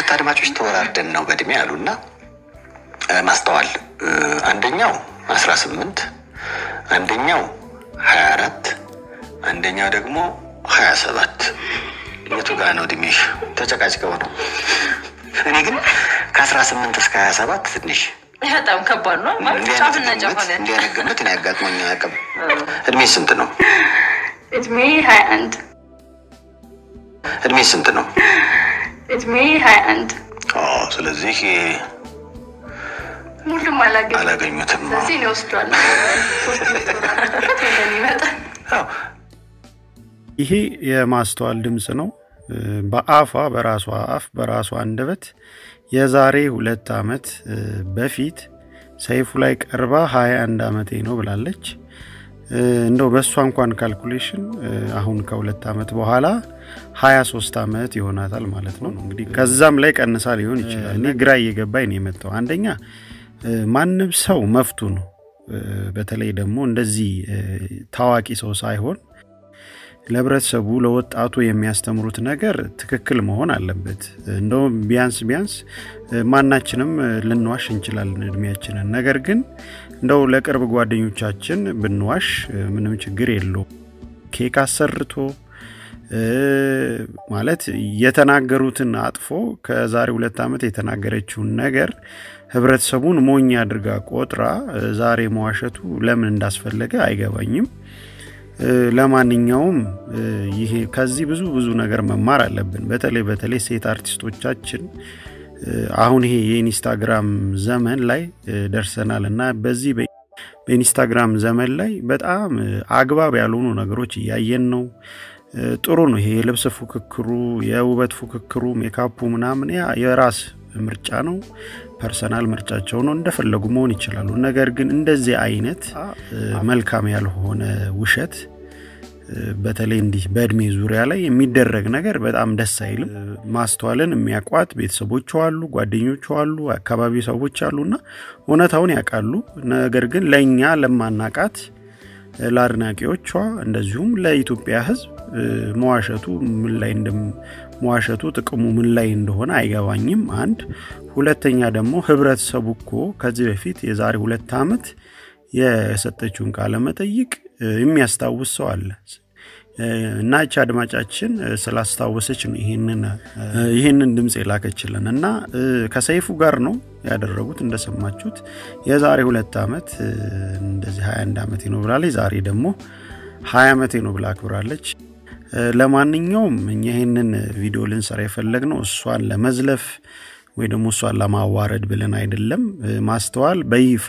ሁለት አድማጮች ተወራርደን ነው በእድሜ አሉና ማስተዋል አንደኛው አስራ ስምንት አንደኛው ሀያ አራት አንደኛው ደግሞ ሀያ ሰባት የቱ ጋ ነው እድሜሽ? ተጨቃጭቀው ነው። እኔ ግን ከአስራ ስምንት እስከ ሀያ ሰባት ትንሽ በጣም ከባድ ነው ማለት ጫፍና ጫፍ ሆነ። እንዲህ አይነት ግምት እኔ አጋጥሞኝ አያውቅም። እድሜ ስንት ነው? እድሜ ሀያ አንድ እድሜ ስንት ነው? እድሜ ሀያ አንድ ስለዚህ ሁሉም አላገኙ አላገኙትም። ስለዚህ እኔ ወስዷል ሶስት ሚስቶራበት ወደኔ ይመጣል ይሄ የማስተዋል ድምፅ ነው። በአፏ በራሷ አፍ በራሷ አንደበት የዛሬ ሁለት ዓመት በፊት ሰይፉ ላይ ቀርባ 21 ዓመቴ ነው ብላለች። እንደው በእሷ እንኳን ካልኩሌሽን አሁን ከሁለት ዓመት በኋላ 23 ዓመት ይሆናታል ማለት ነው። እንግዲህ ከዛም ላይ ቀንሳ ሊሆን ይችላል። እኔ ግራ እየገባኝ ነው የመጣው። አንደኛ ማንም ሰው መፍቱ ነው። በተለይ ደግሞ እንደዚህ ታዋቂ ሰው ሳይሆን ለህብረተሰቡ ለወጣቱ የሚያስተምሩት ነገር ትክክል መሆን አለበት። እንደውም ቢያንስ ቢያንስ ማናችንም ልንዋሽ እንችላለን እድሜያችንን። ነገር ግን እንደው ለቅርብ ጓደኞቻችን ብንዋሽ ምንም ችግር የለው። ኬክ አሰርቶ ማለት የተናገሩትን አጥፎ ከዛሬ ሁለት ዓመት የተናገረችውን ነገር ህብረተሰቡን ሞኝ አድርጋ ቆጥራ ዛሬ መዋሸቱ ለምን እንዳስፈለገ አይገባኝም። ለማንኛውም ይሄ ከዚህ ብዙ ብዙ ነገር መማር አለብን። በተለይ በተለይ ሴት አርቲስቶቻችን አሁን ይሄ የኢንስታግራም ዘመን ላይ ደርሰናል እና በዚህ በኢንስታግራም ዘመን ላይ በጣም አግባብ ያልሆኑ ነገሮች እያየን ነው። ጥሩ ነው ይሄ የልብስ ፉክክሩ፣ የውበት ፉክክሩ፣ ሜካፑ ምናምን ያ የራስ ምርጫ ነው። ፐርሰናል ምርጫቸው ነው። እንደፈለጉ መሆን ይችላሉ። ነገር ግን እንደዚህ አይነት መልካም ያልሆነ ውሸት በተለይ እንዲህ በእድሜ ዙሪያ ላይ የሚደረግ ነገር በጣም ደስ አይልም። ማስተዋልን የሚያውቋት ቤተሰቦቿ አሉ፣ ጓደኞቿ አሉ፣ አካባቢ ሰዎች አሉና እውነታውን ያውቃሉ። ነገር ግን ለእኛ ለማናቃት ለአድናቂዎቿ እንደዚሁም ለኢትዮጵያ ሕዝብ መዋሸቱ ምን ላይ መዋሸቱ ጥቅሙ ምን ላይ እንደሆነ አይገባኝም። አንድ ሁለተኛ ደግሞ ህብረተሰቡ እኮ ከዚህ በፊት የዛሬ ሁለት ዓመት የሰጠችውን ቃለ መጠይቅ የሚያስታውስ ሰው አለ እና እቺ አድማጫችን ስላስታወሰች ነው ይህንን ድምፅ የላከችልን እና ከሰይፉ ጋር ነው ያደረጉት እንደሰማችሁት የዛሬ ሁለት ዓመት እንደዚህ 21 ዓመቴ ነው ብላለች ዛሬ ደግሞ 20 ዓመቴ ነው ብላ አክብራለች ለማንኛውም እኛ ይህንን ቪዲዮ ልንሰራ የፈለግ ነው እሷን ለመዝለፍ ወይ ደግሞ እሷን ለማዋረድ ብለን አይደለም ማስተዋል በይፋ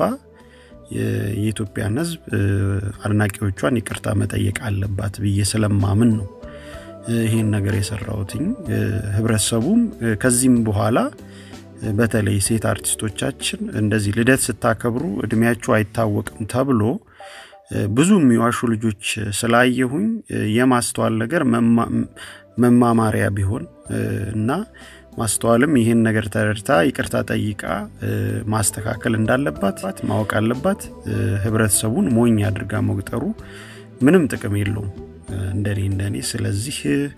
የኢትዮጵያን ህዝብ አድናቂዎቿን ይቅርታ መጠየቅ አለባት ብዬ ስለማምን ነው ይህን ነገር የሰራሁትኝ ህብረተሰቡም ከዚህም በኋላ በተለይ ሴት አርቲስቶቻችን እንደዚህ ልደት ስታከብሩ እድሜያቸው አይታወቅም ተብሎ ብዙ የሚዋሹ ልጆች ስላየሁኝ የማስተዋል ነገር መማማሪያ ቢሆን እና ማስተዋልም ይህን ነገር ተረድታ ይቅርታ ጠይቃ ማስተካከል እንዳለባት ማወቅ አለባት። ህብረተሰቡን ሞኝ አድርጋ መቁጠሩ ምንም ጥቅም የለውም እንደኔ እንደኔ። ስለዚህ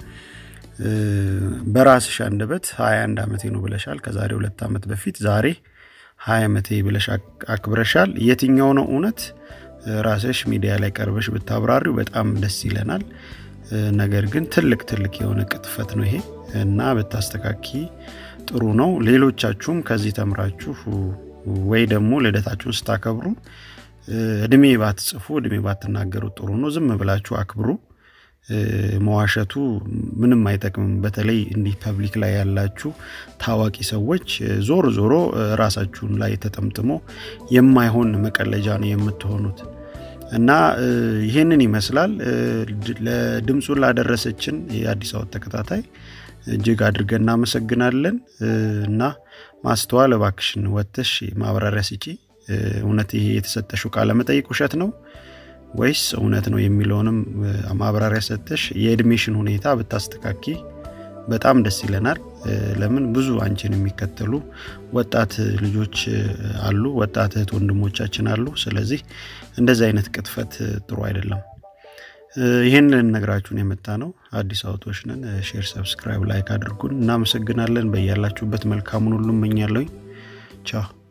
በራስሽ አንደበት 21 ዓመቴ ነው ብለሻል። ከዛሬ ሁለት ዓመት በፊት ዛሬ 20 ዓመቴ ብለሽ አክብረሻል። የትኛው ነው እውነት? ራስሽ ሚዲያ ላይ ቀርበሽ ብታብራሪው በጣም ደስ ይለናል። ነገር ግን ትልቅ ትልቅ የሆነ ቅጥፈት ነው ይሄ እና ብታስተካኪ ጥሩ ነው። ሌሎቻችሁም ከዚህ ተምራችሁ ወይ ደግሞ ልደታችሁን ስታከብሩ እድሜ ባትጽፉ እድሜ ባትናገሩ ጥሩ ነው። ዝም ብላችሁ አክብሩ። መዋሸቱ ምንም አይጠቅምም። በተለይ እንዲህ ፐብሊክ ላይ ያላችሁ ታዋቂ ሰዎች ዞሮ ዞሮ ራሳችሁን ላይ ተጠምጥሞ የማይሆን መቀለጃ ነው የምትሆኑት። እና ይህንን ይመስላል። ለድምፁን ላደረሰችን የአዲስ አበባ ተከታታይ እጅግ አድርገን እናመሰግናለን። እና ማስተዋል እባክሽን ወጥተሽ ማብራሪያ ስጪ። እውነት ይሄ የተሰጠሽው ቃለ መጠይቅ ውሸት ነው ወይስ እውነት ነው የሚለውንም ማብራሪያ ሰጥተሽ የእድሜሽን ሁኔታ ብታስተካኪ በጣም ደስ ይለናል። ለምን ብዙ አንቺን የሚከተሉ ወጣት ልጆች አሉ፣ ወጣት እህት ወንድሞቻችን አሉ። ስለዚህ እንደዚህ አይነት ቅጥፈት ጥሩ አይደለም ይህን ልንነግራችሁን የመጣ ነው። አዲስ አውቶች ነን። ሼር፣ ሰብስክራይብ፣ ላይክ አድርጉን። እናመሰግናለን። በያላችሁበት መልካሙን ሁሉ እመኛለሁኝ። ቻው